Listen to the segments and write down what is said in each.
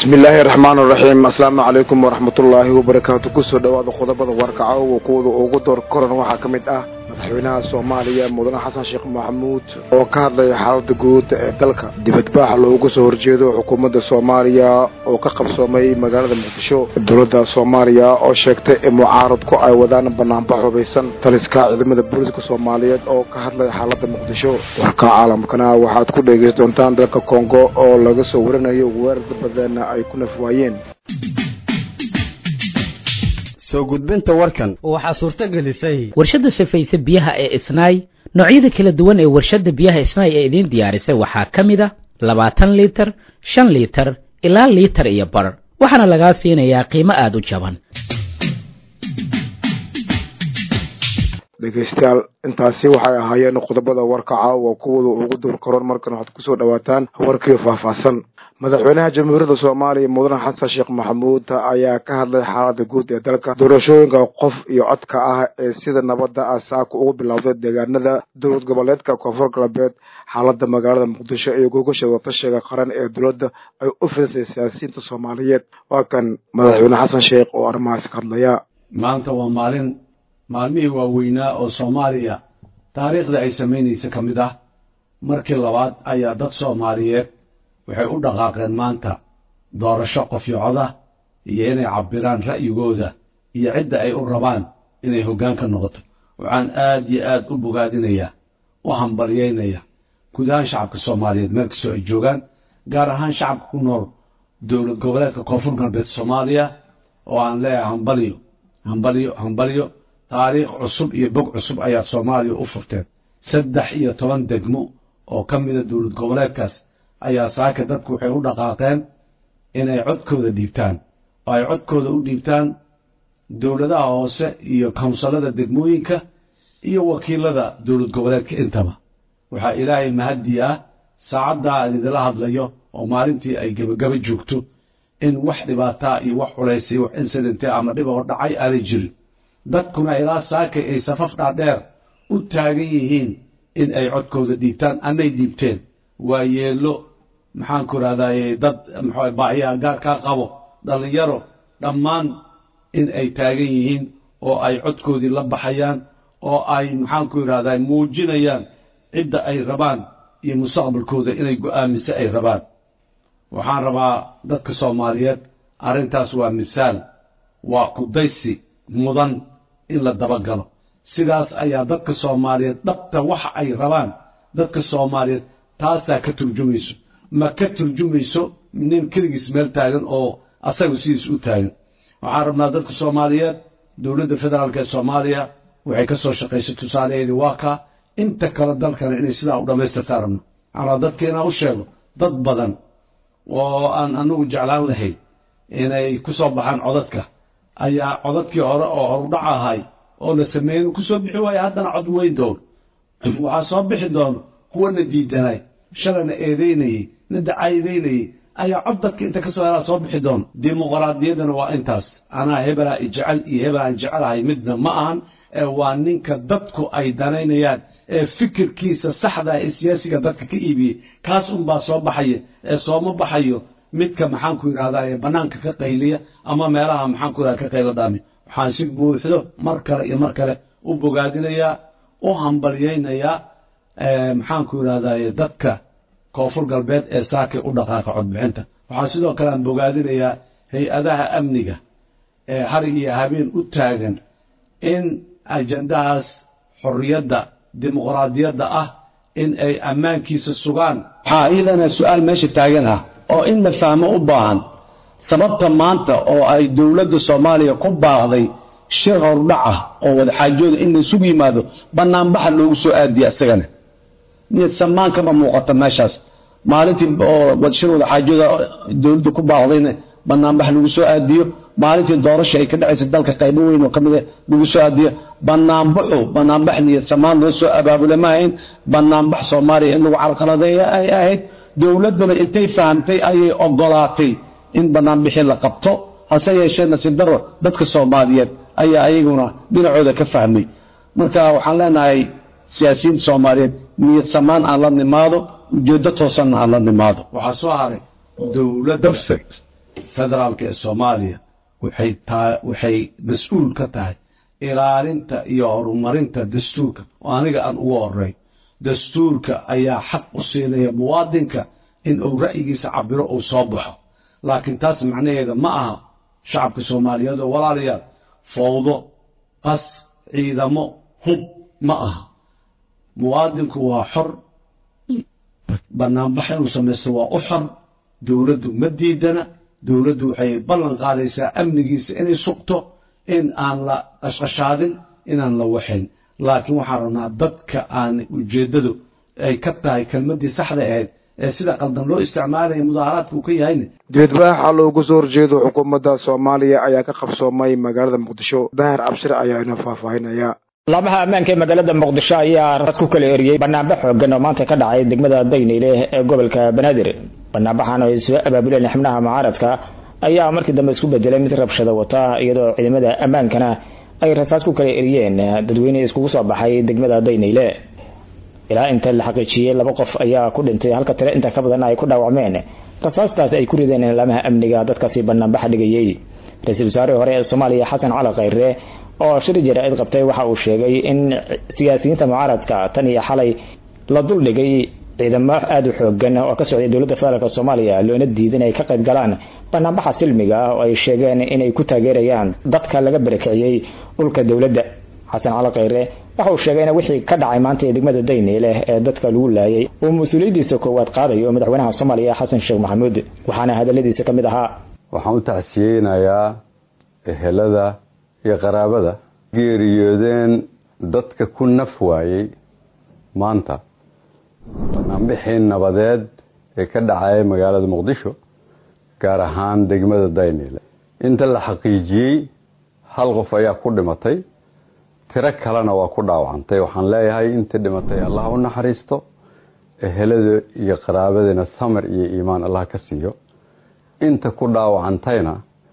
bismillaahi raxmaan raxiim asalaamu calaykum waraxmatullaahi wabarakaatu kusoo dhowaada qodobada warkaca oo kuwada ugu door koran waxaa ka mid ah madaxweynaha soomaaliya mudane xasan sheekh maxamuud oo ka hadlaya xaalada guud ee dalka dibadbaax loogu soo horjeedo xukuumadda soomaaliya oo ka qabsoomay magaalada muqdisho dowladda soomaaliya oo sheegtay in mucaaradku ay wadaan banaanbax hubaysan taliska ciidamada booliska soomaaliyeed oo ka hadlaya xaalada muqdisho warka caalamkana waxaad ku dhegeysan doontaan dalka kongo oo laga soo warinayo weerarda badan ay ku naf waayeen soo gudbinta warkan waxaa suurto gelisay warshadda safayse biyaha ee isnaay noocyada kala duwan ee warshadda biyaha isnaay ee idiin diyaarisay waxaa ka mid a labaatan liitar shan liitar ilaa liitar iyo bar waxaana lagaa siinayaa qiimo aada u jaban dhegeystayaal intaasi waxay ahaayeen qodobada warkaca waa kuwada ugu dur karoon markan waxaad kusoo dhawaataan warkii faahfaahsan madaxweynaha jamhuuriyadda soomaaliya mudane xasan sheekh maxamuud ayaa ka hadlay xaalada guud ee dalka doorashooyinka qof iyo codka ah ee sida nabadda ah saaka ugu bilowday deegaanada dowlad goboleedka koonfur galbeed xaalada magaalada muqdisho iyo gogasha watashiga qaran ee dowladda ay u fidisay siyaasiyiinta soomaaliyeed waa kan madaxweyne xasan sheekh oo arrimahaas ka hadlaya maanta waa maalin maalmihii waaweynaa oo soomaaliya taariikhda ay samaynaysa ka mid ah markii labaad ayaa dad soomaaliyeed waxay u dhaqaaqeen maanta doorasho qofyocoda iyo inay cabbiraan ra'yigooda iyo cidda ay u rabaan inay hoggaan ka noqoto waxaan aad iyo aad u bogaadinayaa u hambalyaynaya guud ahaan shacabka soomaaliyeed meel kastoo ay joogaan gaar ahaan shacabka ku nool dowlad goboleedka koonfur galbeed soomaaliya oo aan leeyahay hambalyo hambalyo hambalyo taariikh cusub iyo bog cusub ayaa soomaaliya u furteen saddex iyo toban degmo oo ka mida dowlad goboleedkaas ayaa saaka dadku waxay u dhaqaaqeen inay codkooda dhiibtaan oo ay codkooda u dhiibtaan dowladaha hoose iyo kawnsalada degmooyinka iyo wakiilada dowlad goboleedka intaba waxaa ilaahay mahaddi ah saacaddaa aan idinla hadlayo oo maalintii ay gebagaba joogto in wax dhibaataa iyo wax culays iyo wax insidente ama dhib oo dhacay aanay jirin dadkuna ilaa saakay ay safaf dhaadheer u taagan yihiin in ay codkooda dhiibtaan annay dhiibteen waa yeello maxaanku idhahdaye dad mxua baahiyaha gaarkaa qabo dhallinyaro dhammaan in ay taagan yihiin oo ay codkoodii la baxayaan oo ay maxaanku idhahdaye muujinayaan cidda ay rabaan iyo mustaqbalkooda inay go'aamise ay rabaan waxaan rabaa dadka soomaaliyeed arrintaas waa misaal waa kudaysi mudan in la dabagalo sidaas ayaa dadka soomaaliyeed dhabta waxa ay rabaan dadka soomaaliyeed taasaa ka turjumayso ma ka turjumayso nin keligiis meel taagan oo asagu sidiis u taagan waxaan rabnaa dadka soomaaliyeed dowladda federaalk ee soomaaliya waxay ka soo shaqaysay tusaalaheedii waa kaa inta kale dalkana inay sidaa u dhammaystirtaan rabno waxaan rabaa dadka inaan u sheego dad badan oo aan anagu jeclaan lahayn inay ku soo baxaan codadka ayaa codadkii hore oo horudhac ahay oo la sameeyey ku soo bixi waaya haddana cod weyn doono waxaa soo bixi doono kuwana diidanay shalayna eedaynayey na dacaydaynayey ayaa cod dadka inta ka soo helaa soo bixi doono dimuqraadiyaddana waa intaas anaa hebelaa ijecel iyo hebel aan jecelahay midna ma ahan ee waa ninka dadku ay danaynayaan ee fikirkiisa saxda ee siyaasiga dadka ka iibiyey kaas unbaa soo baxaya ee sooma baxayo midka maxaanku yidhahdaa ee bannaanka ka qayliya ama meelaha maxaanku yidhahda ka qaylo dhaami waxaan si buuxdo mar kale iyo mar kale u bogaadinayaa u hambalyaynayaa maxaanku yidhahdaye dadka koonfur galbeed ee saakay u dhaqaaqa codbixinta waxaa sidoo kale aan bogaadinayaa hay-adaha amniga ee harig iyo habeen u taagan in ajandahaas xorriyadda dimuqraadiyadda ah in ay ammaankiisa sugaan waxaa iyadana su-aal meesha taagan ah oo in la fahmo u baahan sababta maanta oo ay dowladda soomaaliya ku baaqday shir hordhac ah oo wadaxaajooda in laysugu yimaado banaanbaxa loogu soo aadiya isagana niyad samaan kama muuqata meeshaas maalintii oo shir wadaxaajooda dowladda ku baaqdayna banaanbax lagu soo aadiyo maalintii doorasha ay ka dhacaysa dalka qaybo weyn oo ka mid lagu soo aadiyo banaanbaxu banaanbax niyad samaan loo soo abaabule ma ahayn banaanbax soomaaliya in lagu carqaladeeya ay ahayd dowladduna intay fahamtay ayay ogolaatay in banaanbixii la qabto hase yeeshee nasiib daro dadka soomaaliyeed ayaa ayaguna dhinacooda ka fahmay marka waxaan leenahay siyaasiyiinta soomaaliyeed niyad samaan aan la nimaado ujeeddo toosanna aan la nimaado waxaa soo haray dowladda federaalka ee soomaaliya waxay taa waxay mas-uul ka tahay ilaalinta iyo horumarinta dastuurka oo aniga aan ugu horey dastuurka ayaa xaq u siinaya muwaadinka in uu ra'yigiisa cabiro uu soo baxo laakiin taas macnaheeda ma aha shacabka soomaaliyeed oo walaalayaal fowdo qas ciidamo hub ma aha muwaadinku waa xor banaanbax inuu samaysto waa u xor dowladdu ma diidana dowladdu waxay ballan qaadaysaa amnigiisa inay sugto in aan la qashqashaadin inaan la waxayn laakiin waxaan rabnaa dadka aan ujeeddadu ay ka tahay kelmaddii saxda ahayd ee sida qaldan loo isticmaalaya mudaaharaadka uu ka yahayna dibadbaaxa loogu soo horjeedo xukuumadda soomaaliya ayaa ka qabsoomay magaalada muqdisho bahar cabshir ayaa ina faahfaahinaya laamaha ammaanka ee magaalada muqdisho ayaa rad ku kala eriyey banaanbax xoogan oo maanta ka dhacay degmada dayniile ee gobolka banaadir banaanbaxan oo ay soo abaabuleen xubnaha mucaaradka ayaa markii dambe isku bedelay mid rabshada wata iyadoo ciidamada ammaankana ay rasaas ku kala eriyeen dadweyne iskugu soo baxay degmada dayniile ilaa inta la xaqiijiyey laba qof ayaa ku dhintay halka tale inta ka badan ay ku dhaawacmeen rasaastaas ay ku rideen laamaha amniga dadkaasi banaanbaxa dhigayey ra-iisul wasaarihii hore ee soomaaliya xasan cali khayre oo shir jaraa'id qabtay waxa uu sheegay in siyaasiyiinta mucaaradka tan iyo xalay la duldhigay ciidamo aada u xoogan oo ka socday dowladda federaalk soomaaliya loona diiday inay ka qayb galaan banaanbaxa silmiga ah oo ay sheegeen inay ku taageerayaan dadka laga barakiciyey dhulka dowladda xasan cali khayre waxa uu sheegay in wixii ka dhacay maanta ee degmada dayniile ee dadka lagu laayay uu mas-uuliyaddiisa koowaad qaadayo madaxweynaha soomaaliya xasan sheekh maxamuud waxaana hadaladiisa ka mid ahaa waxaan u tacsiyeynayaa ehelada iyo qaraabada geeriyoodeen dadka ku naf waayey maanta banaanbixii nabadeed ee ka dhacaya magaalada muqdisho gaar ahaan degmada dayniile inta la xaqiijiyey hal qof ayaa ku dhimatay tiro kalena waa ku dhaawacantay waxaan leeyahay intii dhimatay allah u naxariisto ehelada iyo qaraabadina samir iyo iimaan allah ka siiyo inta ku dhaawacantayna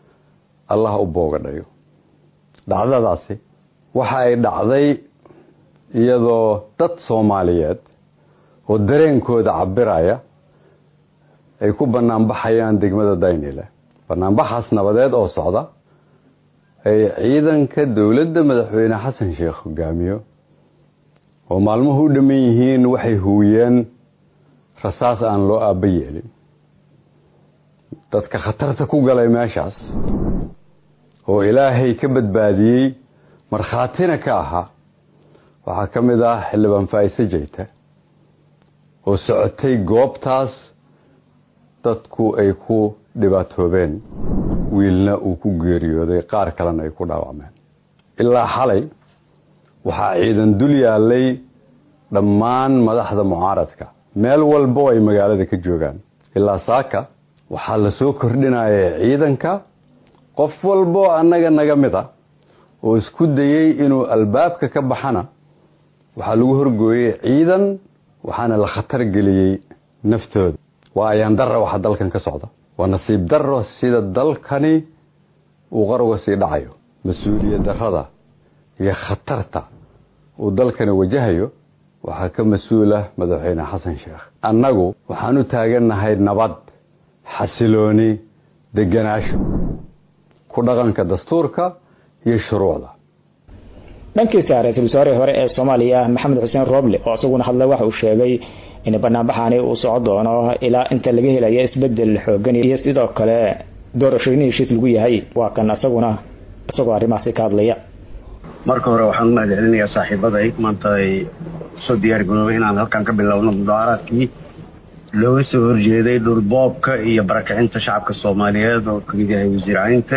allah u boogadhayo dhacdadaasi waxa ay dhacday iyadoo dad soomaaliyeed oo dareenkooda cabiraya ay ku banaanbaxayaan degmada daynile banaanbaxaas nabadeed oo socda ay ciidanka dowladda madaxweyne xasan sheekh hogaamiyo oo maalmuhu u dhamman yihiin waxay huwiyeen rasaas aan loo aaba yeelin dadka khatarta ku galay meeshaas oo ilaahay ka badbaadiyey markhaatina ka ahaa waxaa ka mid ah xildhibaan faa'ise jeyta oo socotay goobtaas dadku ay ku dhibaatoobeen wiilna uu ku geeriyooday qaar kalena ay ku dhaawacmeen ilaa xalay waxaa ciidan dul yaallay dhammaan madaxda mucaaradka meel walbo ay magaalada ka joogaan ilaa saaka waxaa la soo kordhinaya ciidanka qof walbo annaga naga mid a oo isku dayey inuu albaabka ka baxana waxaa lagu horgooyey ciidan waxaana la khatar geliyey naftooda waa ayaan darra waxa dalkan ka socda waa nasiib darro sida dalkani uu qaruga sii dhacayo mas-uuliyad darrada iyo khatarta uu dalkani wajahayo waxaa ka mas-uula madaxweyne xasan sheekh annagu waxaan u taagannahay nabad xasilooni deganaasho ku dhaqanka dastuurka iyo shuruucda dhankiisa ra-iisul wasaarihii hore ee soomaaliya maxamed xuseen rooble oo isaguna hadlay waxa uu sheegay in banaanbaxani uu soco doono ilaa inta laga helayo isbedel xoogan iyo sidoo kale doorashooyin heshiis lagu yahay waa kan isaguna isagoo arrimahaasi ka hadlaya marka hore waxaan u mahadcelinayaa saaxiibaday maanta ay soo diyaar garoobay inaan halkan ka bilowno mudaaharaadkii looga soo horjeeday dhulboobka iyo barakicinta shacabka soomaaliyeed oo kamid yahay wasiir caynte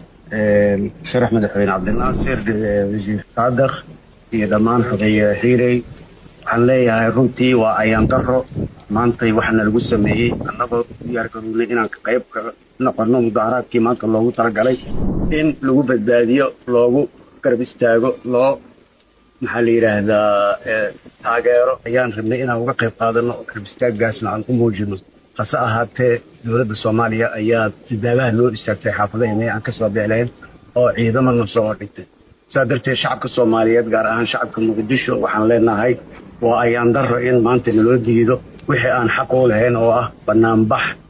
sharax madaxweyne cabdinaasir wasiir saadaq iyo dhammaan xogeeye xiirey waxaan leeyahay runtii waa ayaan daro maantay waxaana lagu sameeyey annagoo diyaar garownay inaan qayb ka noqono mudaaharaadkii maanta loogu talagalay in lagu badbaadiyo loogu garab istaago loo maxaa la yidhaahdaa taageero ayaan rabnay inaan uga qayb qaadano garab istaaggaasna aan u muujino hase ahaatee dowladda soomaaliya ayaa dibaabaha loo istaagtay xaafadaheenay aan kasoo beelayn oo ciidamana soo ordhigtay sidaa darteed shacabka soomaaliyeed gaar ahaan shacabka muqdisho waxaan leenahay waa ayaan daro in maanta naloo diido wixii aan xaq u lahayn oo ah banaanbax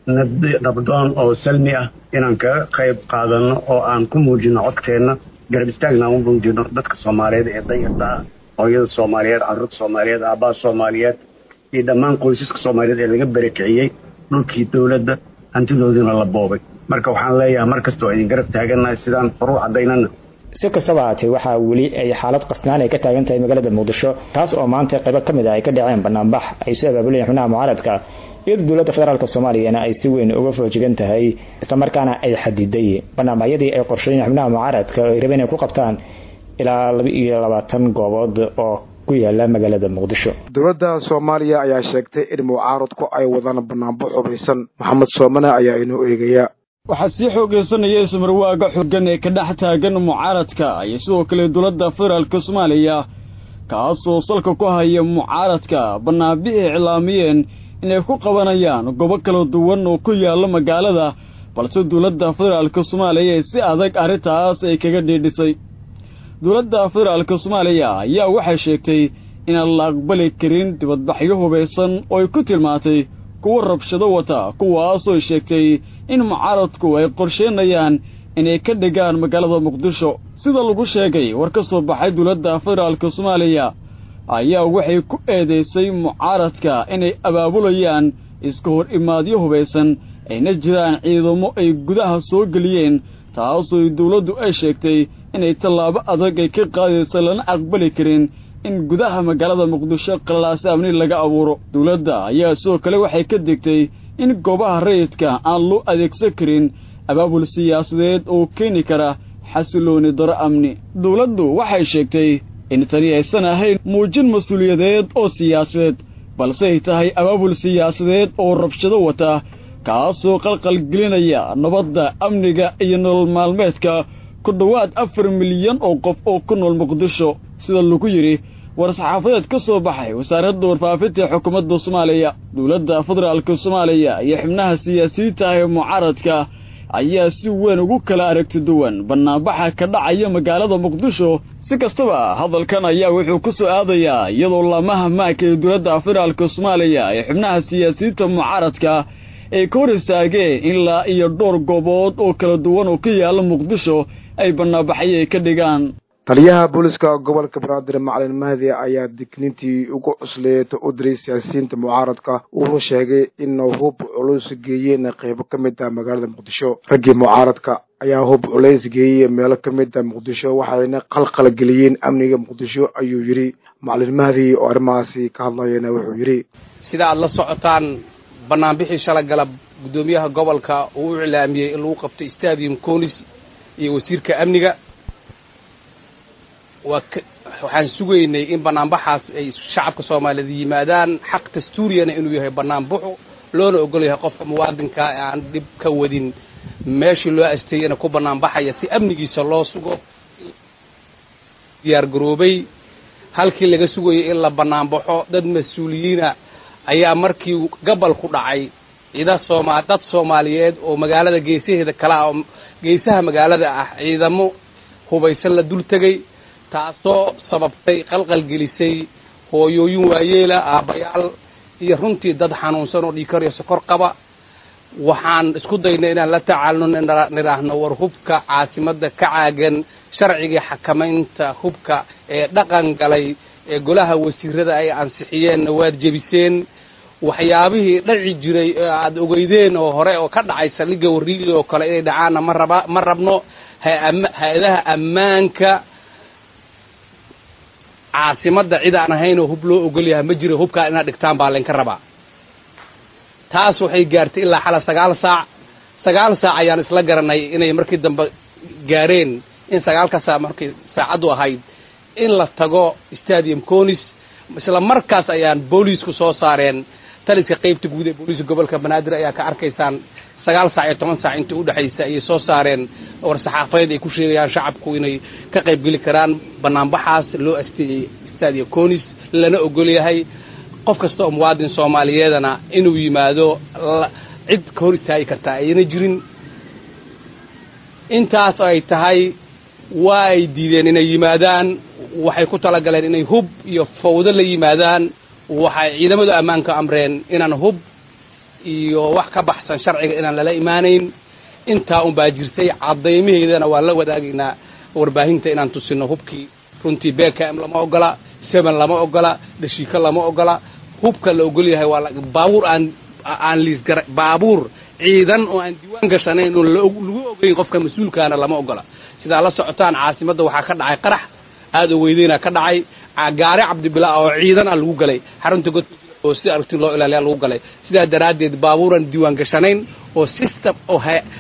nabdoon oo salmi ah inaan kaga qayb qaadano oo aan ku muujino codkeenna garab istaagna aan u muujino dadka soomaaliyeed ee danyarta ah hooyada soomaaliyeed carruurta soomaaliyeed aabbaha soomaaliyeed iyo dhammaan qoysaska soomaaliyeed ee laga berakiciyey dhulkii dowladda hantidoodiina la boobay marka waxaan leeyahay mar kasta oo idin garab taagannahay sidaan horuu caddaynana si kastaba haatee waxaa weli ay xaalad qasnaan ay ka taagan tahay magaalada muqdisho taas oo maanta qaybo ka mid ah ay ka dhaceen banaanbax ay soo abaabulayeen xubnaha mucaaradka iyadoo dowladda federaalk soomaaliyana ay si weyn uga foojigan tahay islamarkaana ay xadiday banaanbaxyadii ay qorsheeyeen xubnaha mucaaradka ay rabeen inay ku qabtaan ilaa laba iyo labaatan goobood oo ku yaala magaalada muqdisho dowladda soomaaliya ayaa sheegtay in mucaaradku ay wadaan banaanbax hubaysan maxamed soomane ayaa inoo eegaya waxaa sii xoogaysanaya ismarwaaga xooggan ee ka dhex taagan mucaaradka iyo sidoo kale dowladda federaalka soomaaliya kaasoo salka ku haya mucaaradka banaanbixi iclaamiyeen inay ku qabanayaan goobo kala duwan oo ku yaalla magaalada balse dowladda federaalka soomaaliya si adag arrintaas ay kaga dhiidhisay dowladda federaalka soomaaliya ayaa waxay sheegtay inaan la aqbali karin dibadbaxyo hubaysan oo ay ku tilmaantay kuwa rabshado wata kuwaasoo sheegtay in mucaaradku ay qorsheynayaan inay ka dhigaan magaalada muqdisho sida lagu sheegay war ka soo baxay dowladda federaalka soomaaliya ayaa waxay ku eedaysay mucaaradka inay abaabulayaan iska hor imaadyo hubaysan ayna jiraan ciidamo ay gudaha soo geliyeen taasoo dowladdu ay sheegtay inay tallaabo adag ay ka qaadaysa lana aqbali karin in gudaha magaalada muqdisho qallalaasi amni laga abuuro dowladda ayaa sidoo kale waxay ka degtay in goobaha rayidka aan loo adeegsan karin abaabul siyaasadeed oo keeni kara xasilooni daro amni dowladdu waxay sheegtay in tani aysan ahayn muujin mas-uuliyadeed oo siyaasadeed balse ay tahay abaabul siyaasadeed oo rabshado wata kaasoo qalqalgelinaya nabadda amniga iyo nolol maalmeedka ku dhowaad afar milyan oo qof oo ku nool muqdisho sida lagu yidhi war-saxaafadeed ka soo baxay wasaaradda warfaafinta ee xukuumadda soomaaliya dowladda federaalka soomaaliya iyo xubnaha siyaasiyiinta ah ee mucaaradka ayaa si weyn ugu kala aragti duwan banaanbaxa ka dhacaya magaalada muqdisho si kastaba hadalkan ayaa wuxuu ku soo aadayaa iyadoo laamaha maanka ee dowladda federaalka soomaaliya ee xubnaha siyaasiyiinta mucaaradka ay ka hor istaageen ilaa iyo dhowr goobood oo kala duwan oo ka yaalla muqdisho ay banaanbaxyo ay ka dhigaan taliyaha booliska gobolka banaadir macalin mahdi ayaa digniintii ugu cusleeta u diray siyaasiyiinta mucaaradka uuna sheegay in hub culus geeyeen qaybo ka mid ah magaalada muqdisho raggii mucaaradka ayaa hub culays geeyey meelo ka mid ah muqdisho waxayna qalqal geliyeen amniga muqdisho ayuu yidhi macalin mahdi oo arrimahaasi ka hadlayana wuxuu yidhi sida aad la socotaan banaanbixii shalagala guddoomiyaha gobolka uu u iclaamiyey in lagu qabto stadium conis iyo wasiirka amniga waa waxaan sugaynay in banaanbaxaas ay shacabka soomaaliyeed yimaadaan xaq dastuuriyana inuu yahay banaanbaxu loona ogol yahay qofka muwaadinkaa ee aan dhib ka wadin meeshii loo asteeyana ku banaanbaxaya si amnigiisa loo sugo diyaar garoobay halkii laga sugayay in la banaanbaxo dad mas-uuliyiina ayaa markii gabal ku dhacay ciida sooma dad soomaaliyeed oo magaalada geesaheeda kale ah oo geesaha magaalada ah ciidamo hubaysan la dul tegay taasoo sababtay qalqalgelisay hooyooyin waayeela aabbayaal iyo runtii dad xanuunsan oo dhiikar iyo sokor qaba waxaan isku daynay inaan la tacaalno nidhaahno war hubka caasimadda ka caagan sharcigii xakamaynta hubka ee dhaqan galay ee golaha wasiirada ay ansixiyeenna waad jebiseen waxyaabihii dhaci jiray ee aad ogeydeen oo hore oo ka dhacay saldhigga warriili oo kale inay dhacaanna ma raba ma rabno hay-adaha ammaanka caasimadda cid aan ahaynoo hub loo ogol yahay ma jiro hubkaa inaad dhigtaan baa laynka rabaa taas waxay gaartay ilaa xala sagaal saac sagaal saac ayaan isla garanay inay markii dambe gaareen in sagaalka saac markii saacaddu ahayd in la tago stadium conis isla markaas ayaan booliisku soo saareen taliska qaybta guud ee booliiska gobolka banaadir ayaa ka arkaysaan sagaal saac iyo toban saac inta udhexaysa ayay soo saareen war saxaafadeed ay ku sheegayaan shacabku inay ka qaybgeli karaan banaanbaxaas loo asteeyey stadium conis lana ogol yahay qof kasta oo muwaadin soomaaliyeedana inuu yimaado cid ka hor istaagi kartaa ayna jirin intaas ay tahay waa ay diideen inay yimaadaan waxay ku talagaleen inay hub iyo fawdo la yimaadaan waxay ciidamadu ammaanka amreen inaan hub iyo wax ka baxsan sharciga inaan lala imaanayn intaa unbaa jirtay caddaymaheedana waan la wadaagaynaa warbaahinta inaan tusino hubkii runtii bkm lama ogola seven lama ogola dhashiiko lama ogola hubka la ogol yahay waa baabuur aan aan liisgara baabuur ciidan oo aan diiwaan gashanayn oo lagu ogeyn qofka mas-uulkaana lama ogola sidaa la socotaan caasimadda waxaa ka dhacay qarax aada oo weydeyna ka dhacay gaari cabdibila oo ciidan a lagu galay xarunta godka oo si aragtin loo ilaaliya lagu galay sidaa daraaddeed baabuuran diiwaan gashanayn oo system oo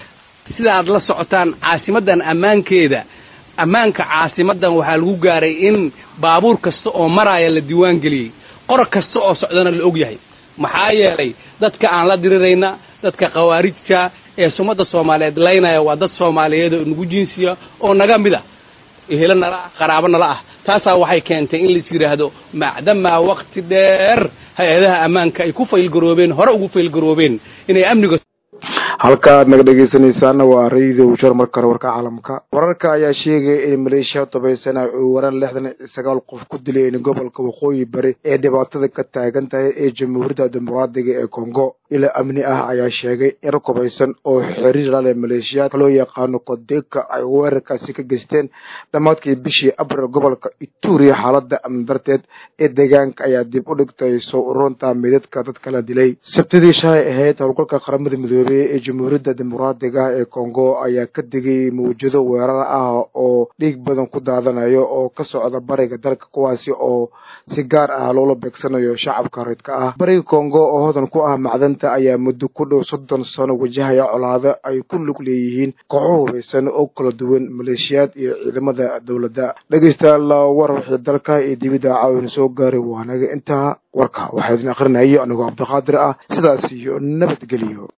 sidaad la socotaan caasimaddan ammaankeeda ammaanka caasimaddan waxaa lagu gaaray in baabuur kasta oo maraaya la diiwaan geliyey qor kasta oo socdana la og yahay maxaa yeelay dadka aan la dirirayna dadka khawaarijta ee sumadda soomaaliyeed laynaya waa dad soomaaliyeed oo nagu jinsiya oo naga mid ah ehelo nala ah qaraabo nala ah taasaa waxay keentay in lais yidhaahdo macdamaa waqti dheer hay-adaha ammaanka ay ku faylgaroobeen hore ugu faylgaroobeen inay amniga halka aad naga dhegaysanaysaana waa radio jor marka hore warka caalamka wararka ayaa sheegaya in maleeshiya tobaysana uu waran lixdan iyo sagaal qof ku dileen gobolka waqooyi bari ee dhibaatada ka taagan tahay ee jamhuuriyadda dimuqraadiga ee congo ila amni ah ayaa sheegay in rukubaysan oo xiriir la leh maleeshiyaadka loo yaqaano kodeka ay weerarkaasi ka geysteen dhammaadkii bishii abril gobolka ituriya xaalada amni darteed ee deegaanka ayaa dib u dhigtay soo urunta meydadka dadka la dilay sabtidii shalay ahayd howlgalka qaramada midoobey ee jamhuuriyadda dimuqraadiga ee congo ayaa ka digay mawjado weerar ah oo dhiig badan ku daadanayo oo ka socda bariga dalka kuwaasi oo si gaar ah loola beegsanayo shacabka reedka ah bariga congo oo hodan ku ah macdanta ayaa muddo ku dhow soddon sano wajahaya colaado ay ku lug leeyihiin kooxo hubaysan oo kala duwan maleeshiyaad iyo ciidamada dowladda dhegeystayaal war wixii dalka iyo dibidda caawin soo gaaray waanaga intaa warka waxaa idin akrinayay anigoo cabdiqaadir ah sidaas iyo nabadgeliyo